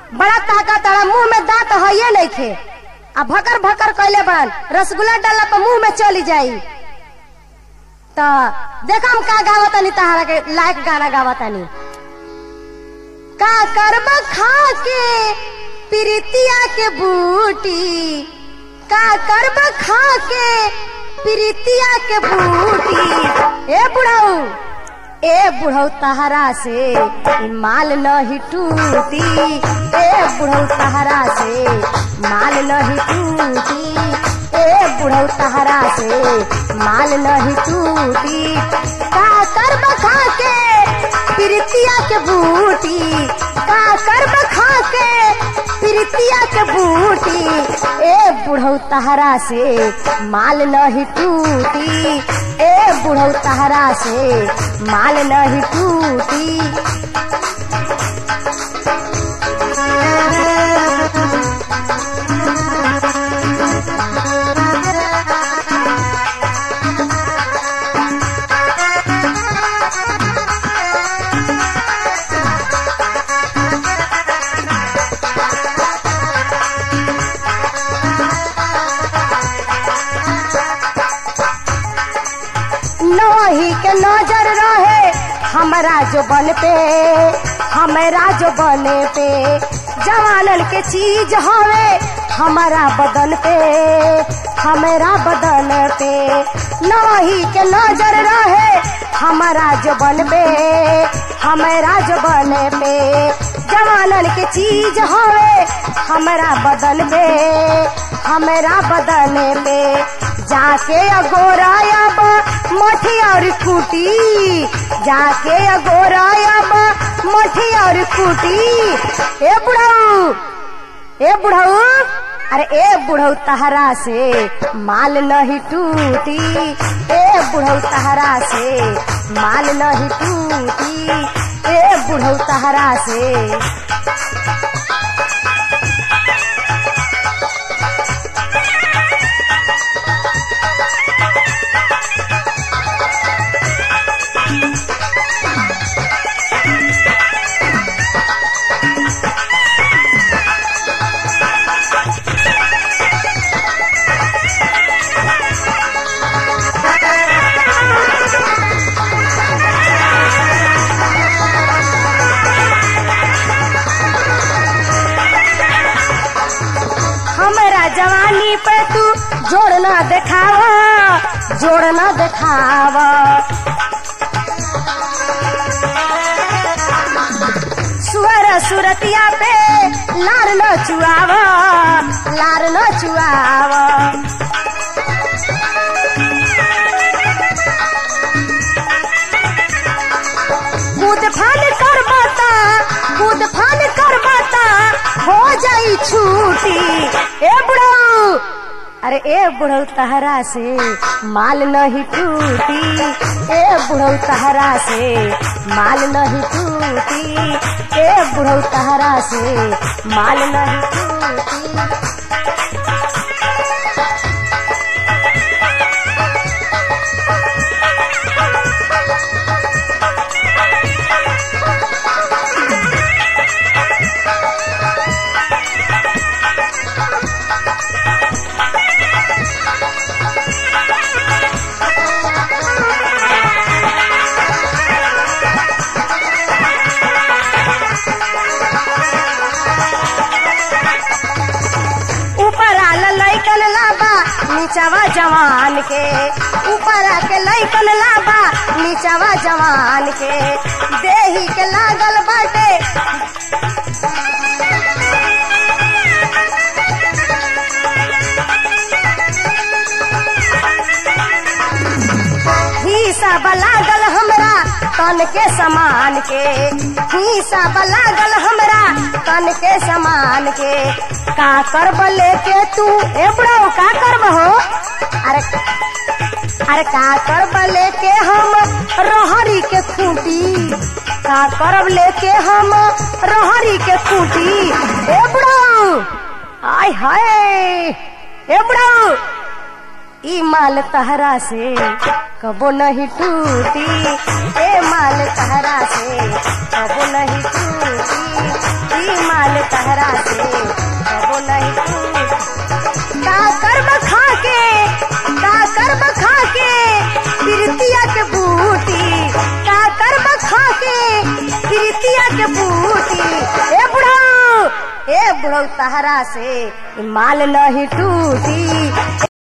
बड़ा ताकत तारा मुंह में दांत है नहीं खे आ भकर भकर कैले बड़न रसगुल्ला डाला पर मुंह में चली जाई तो देखा हम का गावतानी तहारा के लायक गाना गावतानी का करब खा के प्रीतिया के बूटी का करब खा के प्रीतिया के बूटी ए बुढ़ऊ ए बुढ़ऊ तहरा से ई माल नहीं टूटी ए बुढ़ऊ तहरा से माल नहीं टूटी ए बुढ़ऊ तहरा से माल नहीं टूटी का करब खा के प्रीतिया के बूटी का करब खा के प्रीतिया के बूटी ए बुढ़ऊ तहरा से माल नहीं टूटी ए बुढ़ऊ तहरा से माल नहीं टूटी नही के नजर रहे हमरा जो बन पे हमरा जो बने पे जवानन के चीज हवे हमारा बदन पे हमारा बदन पे नही के नजर रहे हमारा जो बन पे हमारा जो बने पे जवानन के चीज हवे हमारा बदन पे हमारा बदन पे जाके अगोरायब मठी और खूटी जाके अगोरायब मठी और खूटी ए बुढ़ऊ ए बुढ़ऊ अरे ए बुढ़ऊ तहरा से माल नहीं टूटी ए बुढ़ऊ तहरा से माल नहीं टूटी ए बुढ़ऊ तहरा से हमरा जवानी पे तू जोड़ना देखावा जोड़ना देखावा सुअर सुरतिया पे लार न चुआवा लार न चुआवा कूद फान कर बाता कूद फान कर बाता हो जाई छूटी ए बुढ़ऊ अरे ए बुढ़ऊ तहरा से माल नहीं टूटी ए बुढ़ऊ तहरा से माल नहीं टूटी ए बुढ़ऊ तहरा से माल नहीं टूटी ऊपर आल लैकन लाबा नीचवा जवान के ऊपर आके लैकन लाबा नीचवा जवान के देही के लागल बाटे हिसाब लागल हमरा तन के समान के हिसाब लागल हमरा तन के समान के का करब लेके तू ए बुढ़ऊ का करब हो अरे अरे का करब लेके हम रहरी के खूंटी का करब लेके हम रहरी के खूंटी ए बुढ़ऊ आय हाय ए बुढ़ऊ ई माल तहरा से कबो नहीं टूटी ए माल तहरा से कबो नहीं टूटी ई माल तहरा बुढ़ऊ तहरा से माल नहीं टूटी